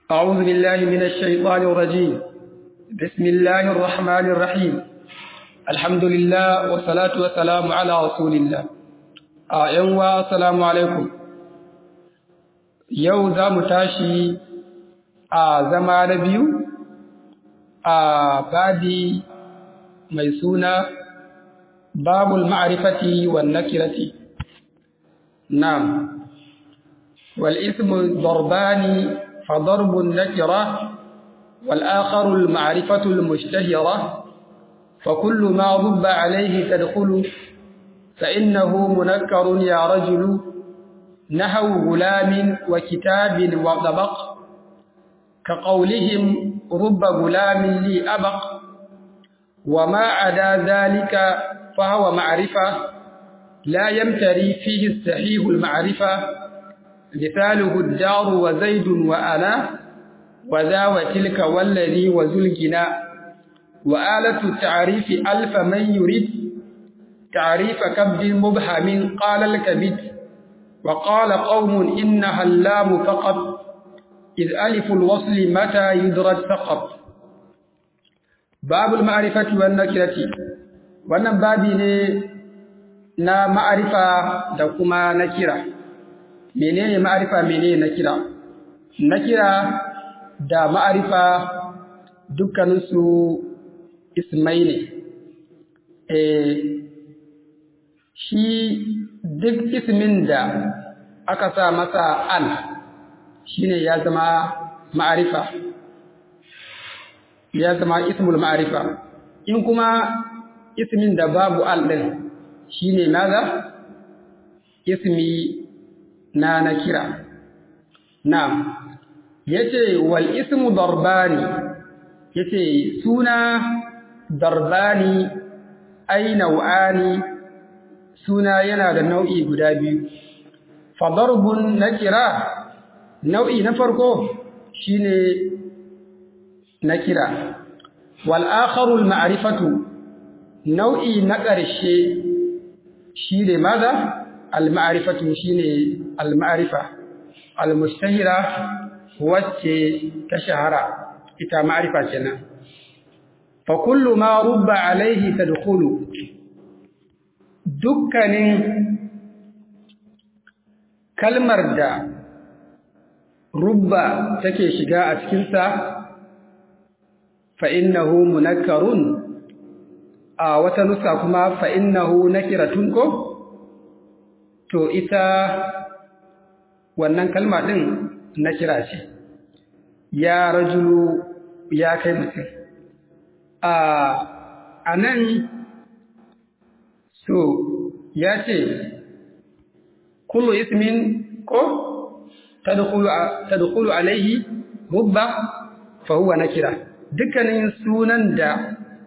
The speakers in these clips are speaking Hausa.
أعوذ بالله من الشيطان الرجيم بسم الله الرحمن الرحيم الحمد لله والصلاة والسلام على رسول الله أعوى السلام عليكم yau za mu tashi a zama na biyu a babi mai suna babul ma'arifati wan nakirati na'am wal ismu darbani fa darbun nakira wal akharu al ma'rifatu al mushtahira fa kullu ma dhubba alayhi tadkhulu fa innahu munakkarun ya rajulu نحو غلام وكتاب وطبق كقولهم رب غلام لي أبق وما عدا ذلك فهو معرفة لا يمتري فيه الصحيح المعرفة مثاله الدار وزيد وأنا وذا وتلك والذي وذو الجناء وآلة التعريف ألف من يريد تعريف كبد مبهم قال الكبد وقال قوم إنها اللام فقط إذ ألف الوصل متى يدرج فقط باب المعرفة والنكرة wannan babi ne na ma'arifa da kuma nakira menene ma'arifa menene nakira nakira da ma'arifa dukkaninsu ismai ne eh shi duk ismin da aka sa masa al shine ya zama ma'arifa ya zama ismul ma'arifa in kuma ismin da babu al din shine naga ismi na nakira na'am yace wal ismu darbani yace suna darbani ay nau'ani suna yana da nau'i guda biyu fadarbun nakira nau'i na farko shine nakira wal akharul ma'rifatu nau'i na ƙarshe shine maza al ma'rifatu shine al ma'rifa al mustahira wacce ta shahara ita ma'rifa kenan fa kullu ma rubba alaihi tadkhulu dukkanin kalmar da rubba take shiga a cikinsa fa'innahu munakkarun a wata nusa kuma fa'innahu nakiratun ko to ita wannan kalma ɗin nakira ce ya rajulu ya kai mutum a nan so ya ce kullu ismin ko tadkhulu alaihi rubba fa huwa nakira dukkanin sunan da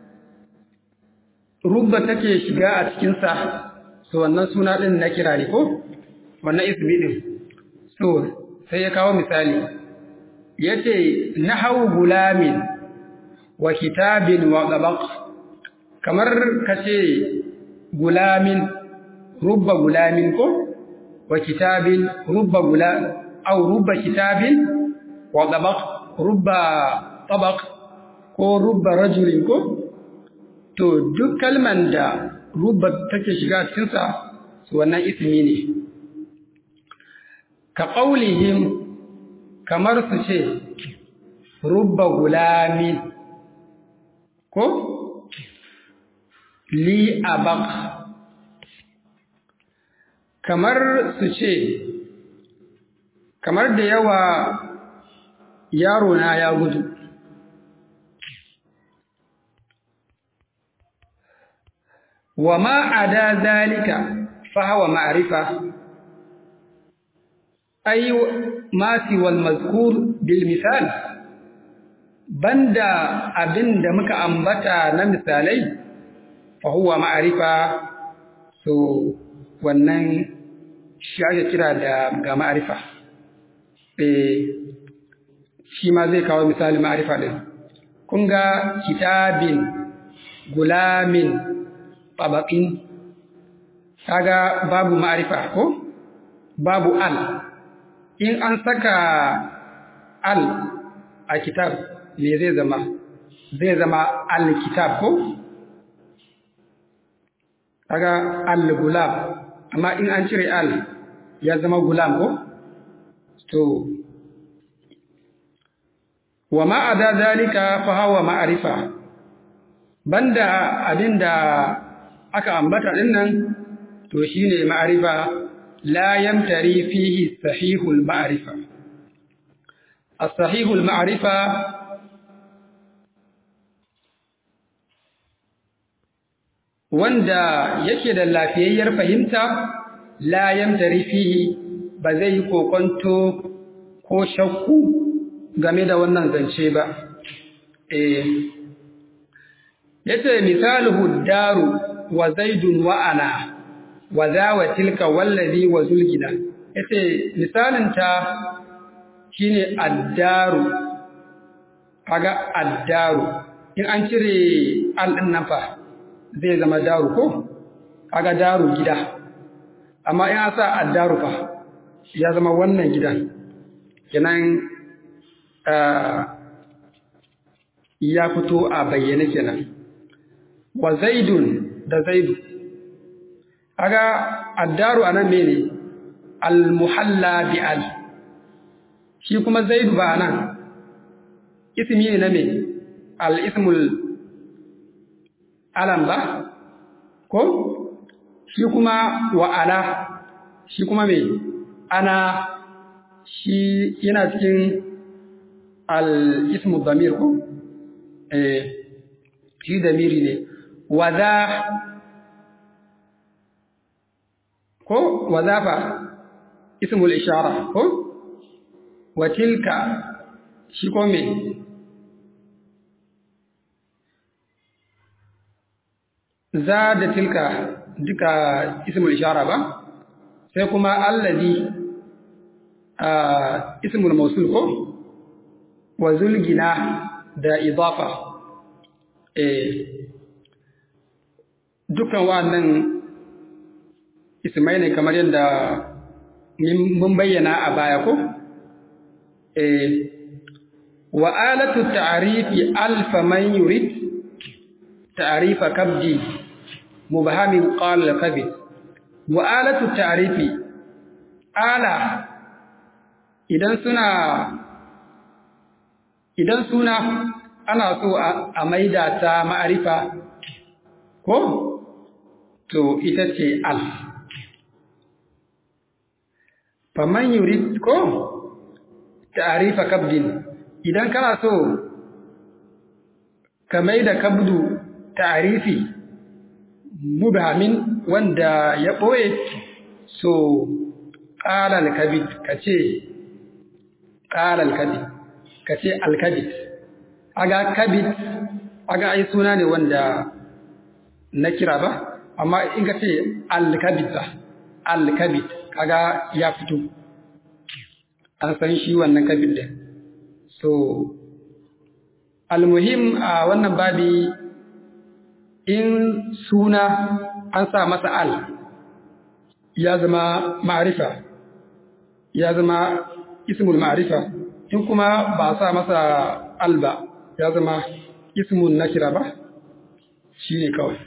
rubba take shiga a cikin sa so wannan suna din nakira ne ko wannan ismi din so sai ya kawo misali yace nahawu gulamin wa kitabin wa qabaq kamar kace gulamin rubba gulamin ko wa kitabin rubba gula aw rubba kitabin wa tabaq rubba tabaq ko rubba rajulin ko to duk kalman da rubba take shiga cikin sa su wannan ismi ne ka qaulihim kamar su ce rubba gulamin ko li abaq kamar su ce kamar da yawa yaro na ya gudu wa ma ada zalika fa huwa ma'rifa ay ma wal mazkur bil misal banda abinda muka ambata na misalai fa huwa ma'rifa so wannan shi ake kira da ga ma'arifa eh shi ma zai kawo misali ma'arifa din kun ga kitabin gulamin tabaqin kaga babu ma'arifa ko babu al in an saka al a kitab me zai zama zai zama al-kitab ko kaga al-gulam amma in an cire al ya zama gulam ko to wa ma ada zalika fa huwa ma'rifa banda abinda aka ambata dinnan to shine ma'rifa la yamtari fihi sahihul ma'rifa as-sahihul ma'rifa wanda yake da lafiyayyar fahimta la yamtari fihi ba zai yi kokonto ko shakku game da wannan zance ba eh yace misaluhu daru wa zaidun wa ana wa za wa tilka wallazi wa zulgina yace misalin ta shine addaru kaga addaru in an cire al din nan fa zai zama daru ko kaga daru gida amma in an sa addaru fa ya zama wannan gidan kenan ya fito a bayyane kenan wa zaidun da zaidu kaga addaru anan mene al-muhalla bi al shi kuma zaidu ba nan ismi ne na me al-ismul alam ba ko shi kuma wa ala shi kuma me ana shi yana cikin al-ismu damir ko eh shi damiri ne wa za ko wa zafa ismul ishara ko wa tilka shi ko me za da tilka duka ismul ishara ba sai kuma allazi ismul mausul ko wa zulgina da idafa eh dukan wannan ismai ne kamar yadda mun bayyana a baya ko eh wa alatu ta'rifi alfa man yurid ta'rifa kabdi mubhamin qala al-kabid wa alatu ta'rifi ala idan suna idan suna ana so a maida ta ma'arifa ko to ita ce al faman yurid ko ta'rifa kabdin idan kana so ka maida kabdu ta'rifi mubhamin wanda ya boye so qala al-kabid kace qala al-kabid kace al-kabid aga kabid aga ai suna ne wanda na kira ba amma in ka ce al-kabid ba al-kabid kaga ya fito an san shi wannan kabid din so almuhim a wannan babi in suna an sa masa al ya zama ma'arifa ya zama ismul ma'arifa in kuma ba sa masa al ba ya zama ismun nakira ba shi ne kawai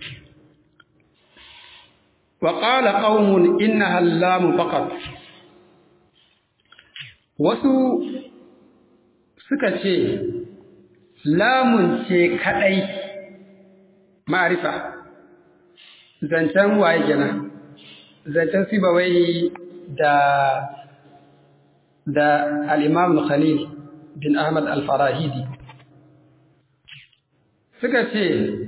وقال قوم إنها اللام فقط wasu suka ce lamun ce kaɗai ma'arifa zancen waye gina zancen sibawai da da al'imam khalil bin ahmad al-farahidi suka ce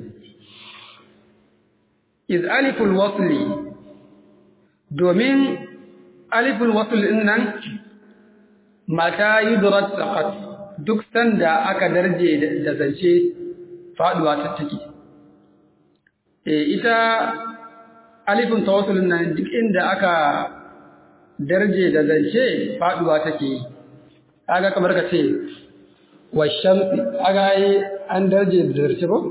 iz aliful wasli domin aliful wasli ɗin nan mata yudrat saqat duk sanda aka darje da zance faduwa ta take eh ita alifin tawassulin nan duk inda aka darje da zance faduwa take yi kaga kamar ka ce washamsi kaga yi an darje da zance ba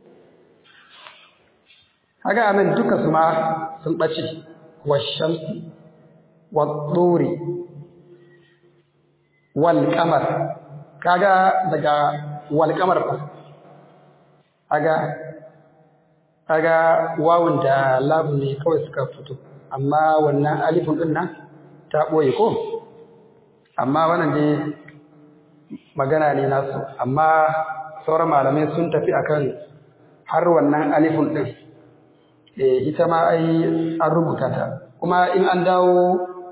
kaga anan duka su ma sun bace washamsi wa tsuri wal kamar kaga daga wal kamar fa kaga kaga wawun da labu ne kawai suka fito amma wannan alifun din nan ta boye ko amma wannan dai magana ne nasu amma sauran malamai sun tafi akan har wannan alifun din eh ita ma ai an rubuta ta kuma in an dawo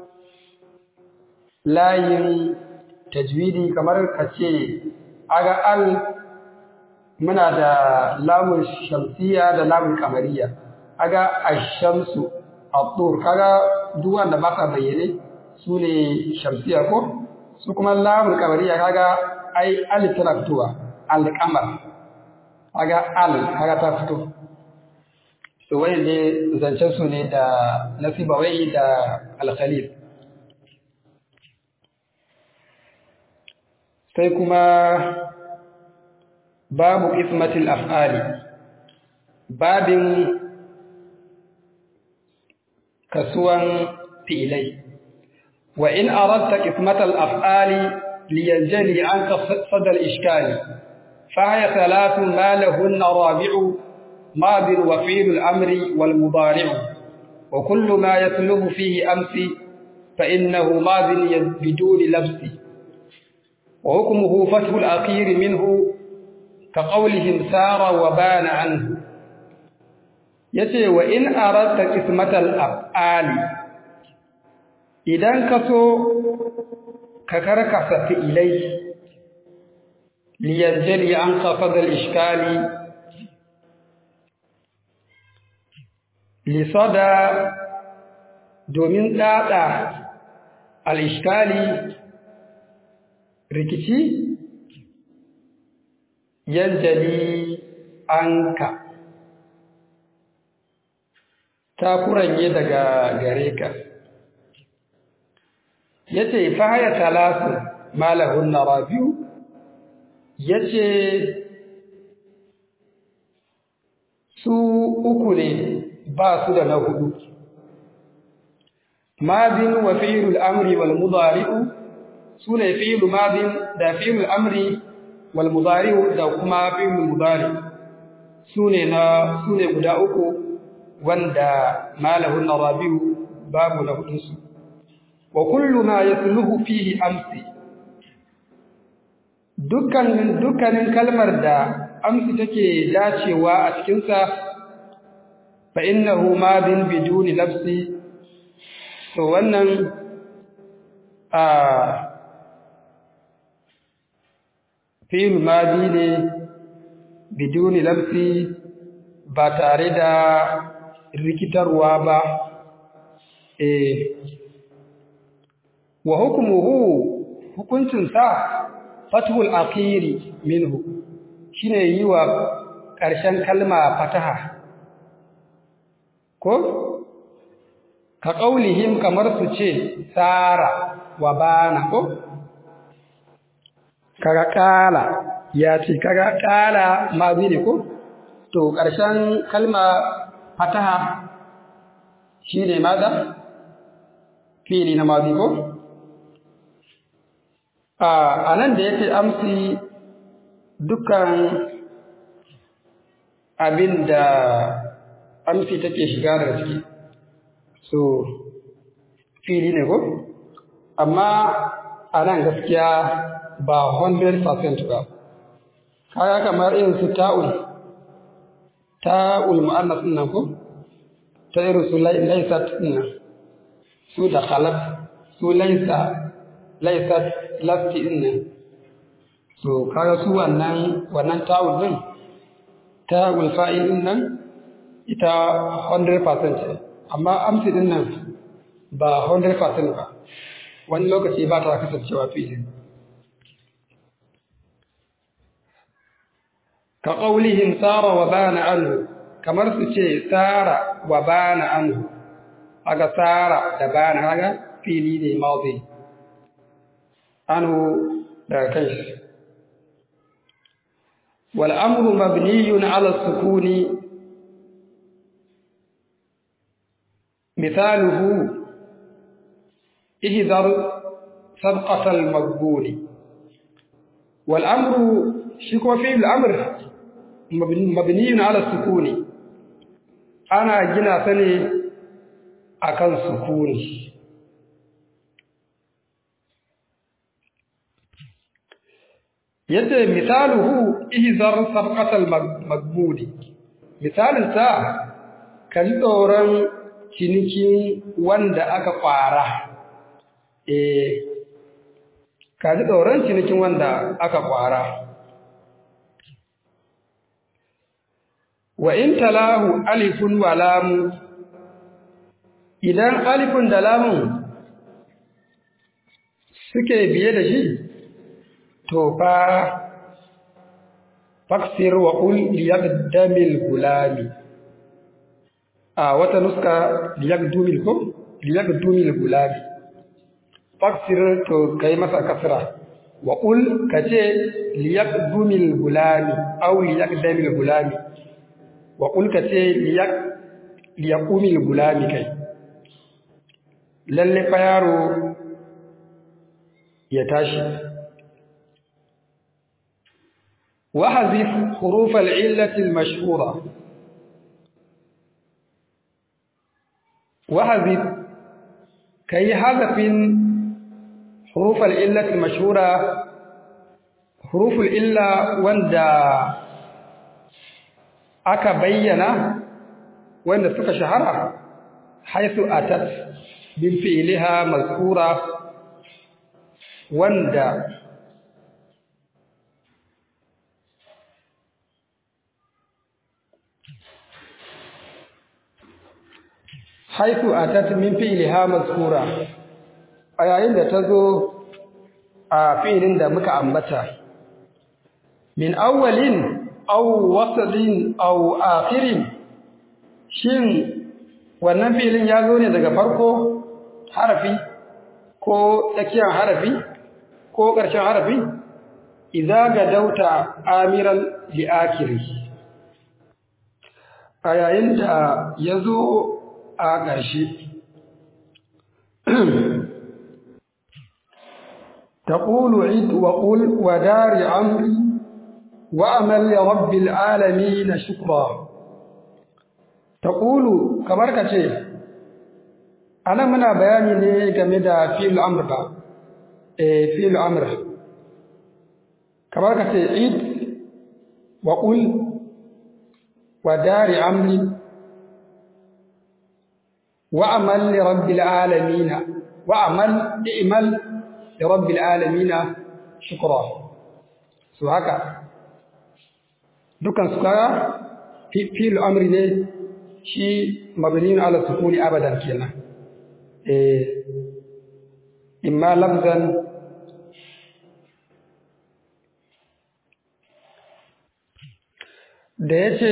layin tajwidi kamar ka ce aga al muna da lamun shamsiya da lamun kamariya aga ashamsu abdur kaga duk wanda ba sa bayyane su ne shamsiya ko su kuma lamun kamariya kaga ai al tana fitowa al-qamar kaga al kaga ta fito to wayan ne zancen su ne da nasiba wai da al-khalil sai kuma babu ismatil af'ali babin kasuwan fi'ilai wa in aradta ismatal af'ali liyanjali anka sadal ishkali فهي ثلاث ما لهن رابع ماض وفعل الأمر والمضارع وكل ما يطلب فيه أمس فإنه ماض بدون لبس وحكمه فتح الأخير منه كقولهم سار وبان عنه yace wa in aradta ismatal af'ali idan ka so ka karkasa fi'ilai liyanjali an khafada al-ishkali lisada domin dada al-ishkali rikici yanjali anka ta kuranye daga gare ka yace fa haya talasu malahun rabiu yace su uku ne ba su da na hudu madin wa fi'lul amri wal mudari'u sune fi'lu madin da fi'lul amri wal mudari'u da kuma fi'lul mudari sune na sune guda uku wanda malahun rabiu babu na hudun su wa kullu ma yasluhu fihi amsi dukkanin dukkanin kalmar da amsi take dacewa a cikin sa fa innahu madin biduni labsi to wannan a fi'il madi ne biduni labsi ba tare da rikitarwa ba eh wa hukmuhu hukuncin sa fathul akhiri minhu shine yi wa ƙarshen kalma fataha ko ka qaulihim kamar su ce sara wa bana ko kaga kala ya ce kaga kala mazi ne ko to ƙarshen kalma fataha shine maza fili na mazi ko a nan da yake amsi dukkan abin da amsi take shiga da ciki so fili ne ko amma a nan gaskiya ba 100% ba kaga kamar irin su ta'ul ta'ul mu'annas din nan ko ta irin su laysat din nan su da khalaf su laysa laysat lasti din nan so kaga su wannan wannan ta'ul din ta'ul fa'il din nan ita 100% ce amma amsi din nan ba 100% ba wani lokaci ba ta kasancewa fi'il ka ƙaulihim tsara wa bana anhu kamar su ce tsara wa bana anhu aga tsara da bana haga fili ne mazi anhu daga kai shi wal amru mabniyun ala sukuni مثاله اهذر سبقة المقبول wal amru shi kuma fi'il amr mabniyun ala sukuni ana gina sa ne akan sukuni yadda misaluhu ihzar sabqatal magbudi misalin sa kan tsoron cinikin wanda aka kwara eh kaji tsoron cinikin wanda aka kwara wa in talahu alifun wa lamu idan alifun da lamun suke biye da shi to fa faksir wa qul liyaqdamil gulami a wata nuska liyaqdumil ko liyaqdumil gulami faksir to kai masa kasra wa qul kace liyaqdumil gulami aw liyaqdamil gulami wa qul kace liyaq liyaqumil gulami kai lalle fa yaro ya tashi وحذف حروف العلة المشهورة وحذف كي حذف حروف العلة المشهورة حروف العلة وندا aka bayyana wanda suka shahara haisu atat bin fi'liha mazkura wanda haifu atat min fi'liha mazkura a yayin da ta zo a fi'ilin da muka ambata min awwalin aw wasadin aw akhirin shin wannan fi'ilin ya zo ne daga farko harafi ko tsakiyar harafi ko ƙarshen harafi idza gadauta amiran li akhiri a yayin da ya zo a ƙarshe تقول عد وقل ودار عمري وأمل لرب العالمين شكرا تقول كبركة شيء أنا منا بياني لي جميدا في الأمر با إيه في الأمر كبركة عد وقل ودار عمري وأمل لرب العالمين وأمل اعمل لرب العالمين شكرا su haka dukan su kaga fil amri ne shi mabniun ala sukuni abadan kenan eh imma lafzan da yace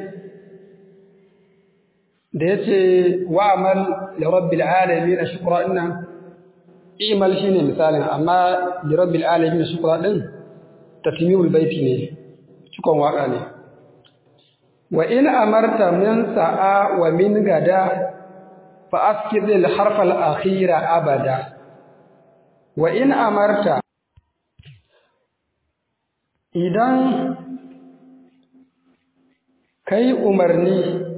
da yace wa'mal li rabbil alamin shukra inna imal shine misalin amma li rabbil alamin shukra din tatmimul baiti ne cikon waka ne wa in amarta min sa'a wa min gada fa askid al harf al akhira abada wa in amarta idan kai umarni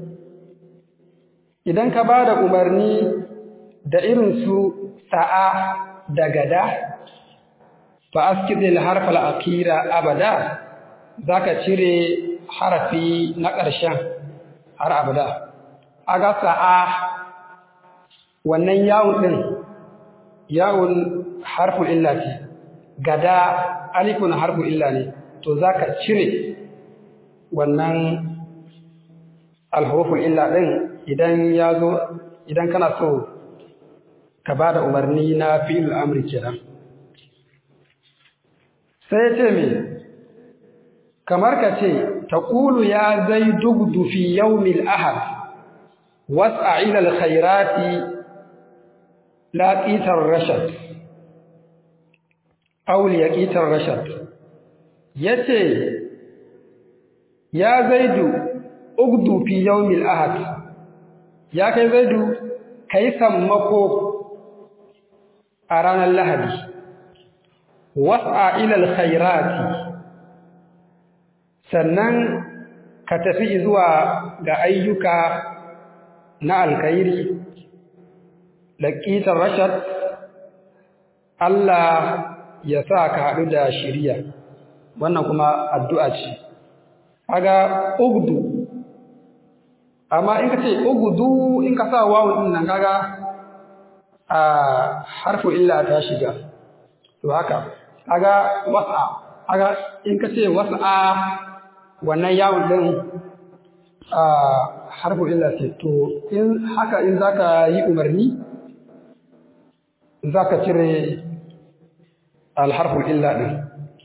idan ka bada umarni da irin su sa'a da gada fa askidil harf al-akhira abada zaka cire harafi na ƙarshen har abada aga sa'a wannan yawun din yawun harful illa ce gada alifun harful illa ne to zaka cire wannan alhuruful illa din idan ya zo idan kana so ka ba da umarni na fi'il amri kenan sai ce me kamar ka ce taqulu ya zaidu gdu fi yawmil ahad was'a ila alkhairati la qitar rashad aw liqitar rashad yace ya zaidu ugdu fi yawmil ahad ya kai zaidu kai sammako a ranar lahadi was'a ila alkhairati sannan ka tafi zuwa ga ayyuka na alkhairi laqitar rashad Allah ya sa ka haɗu da shiriya wannan kuma addu'a ce kaga ugdu amma in ka ce ugdu in ka sa wawun din nan kaga a harfu illa ta shiga to haka kaga was'a kaga in ka ce was'a wannan yawun din a harfu illa ce to in haka in zaka yi umarni zaka cire alharfu illa din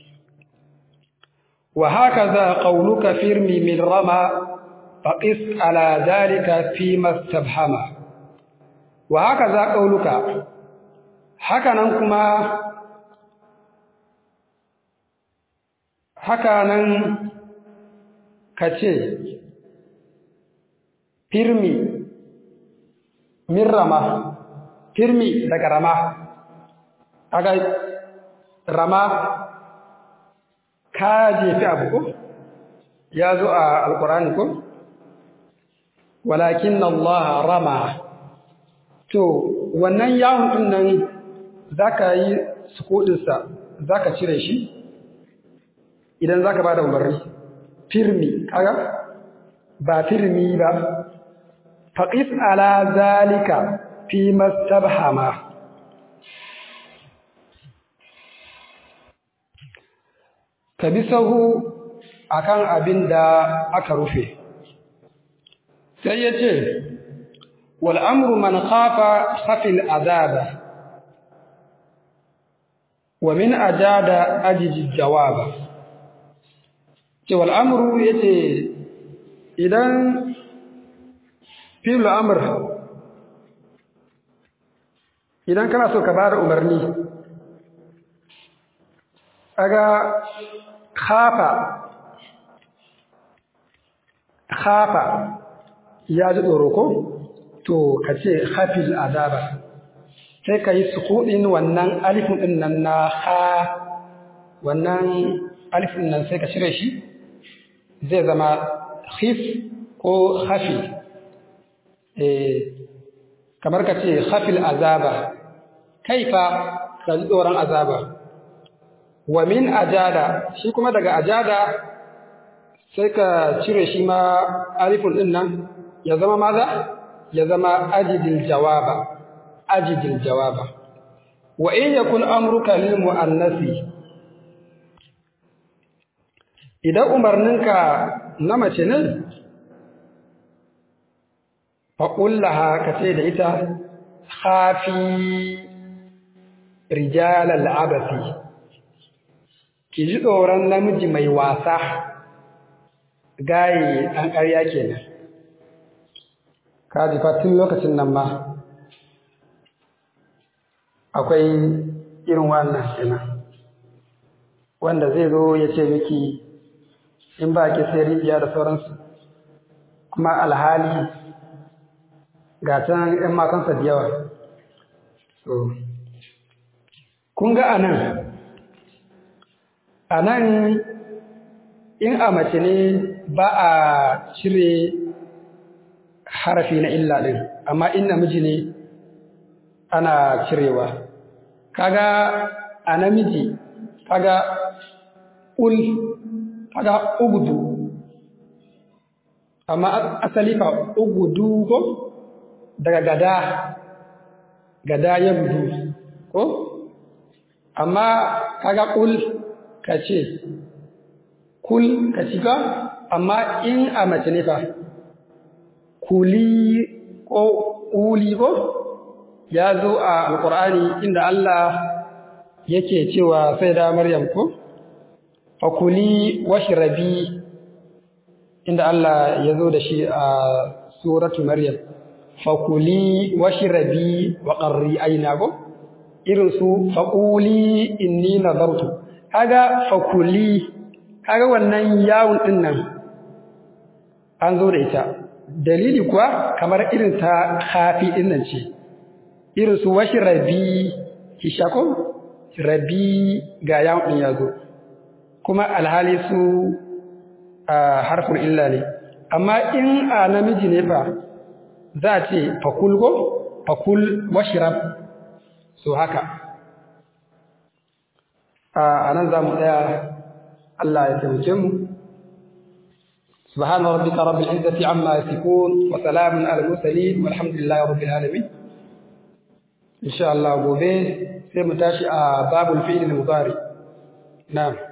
وهكذا قولك فرمي من رمى فقس على ذلك فيما استبهم وهكذا قولك هكذا كما hakanan ka ce firmi min rama firmi daga rama aga rama ka jefi abu ko ya zo a alkurani ko walakin Allah rama to wannan yawon din nan zaka yi sukudinsa zaka cire shi idan zaka bada umarni firmi kaga ba firmi ba faqis ala zalika fi mastabhama ka bi sahu akan abin da aka rufe sai ya ce wal'amuru man khafa khafil azaba wa min ajada ajiji jawaba ce wal'amuru ya ce idan fi'il amr idan kana so ka bada umarni aga khafa khafa ya ji tsoro ko to ka ce hafil azaba sai ka yi sukuɗin wannan alifin ɗin nan na ha wannan alifin nan sai ka cire shi zai zama khif ko hafi kamar ka ce hafil azaba kaifa ka ji tsoron azaba wa min ajada shi kuma daga ajada sai ka cire shi ma alifun din nan ya zama maza ya zama ajidil jawaba ajidil jawaba wa in yakun amruka lil muannasi idan umarninka na mace ne fa kullaha ka ce da ita khafi rijal al-abasi ki ji tsoron namiji mai wasa gaye ɗan ƙarya kenan kaji tun lokacin nan ma akwai irin wannan kenan wanda zai zo ya ce miki in ba ki sai rijiya da sauransu kuma alhali ga can ‘yan matansa da yawa so kun ga anan a nan in a mace ne ba a cire harafi na illa ɗin amma in namiji ne ana cirewa kaga a namiji kaga ul kaga ugudu amma asali fa ugudu ko daga gada gada ya gudu ko amma kaga ul ka ce kul ka shiga amma in a mace ne fa kuli ko uli ko ya zo a alkur'ani inda Allah yake cewa sai da maryam ko fakuli washrabi inda Allah ya zo da shi a suratu maryam fakuli washrabi wa qarri aina ko irin su faquli inni nadartu kaga fakuli kaga wannan yawun din nan an zo da ita dalili kuwa kamar irin ta khafi din nan ce irin su washrabi ki shako rabi ga yawon ɗin ya zo kuma alhali su harfin illa ne amma in a namiji ne fa za a ce fakul go fakul washirab so haka a nan za mu tsaya Allah ya taimake mu سبحان ربك رب العزة عما يصفون وسلام على المرسلين والحمد لله رب العالمين إن شاء الله gobe sai mu tashi a babul fi'il mudari na'am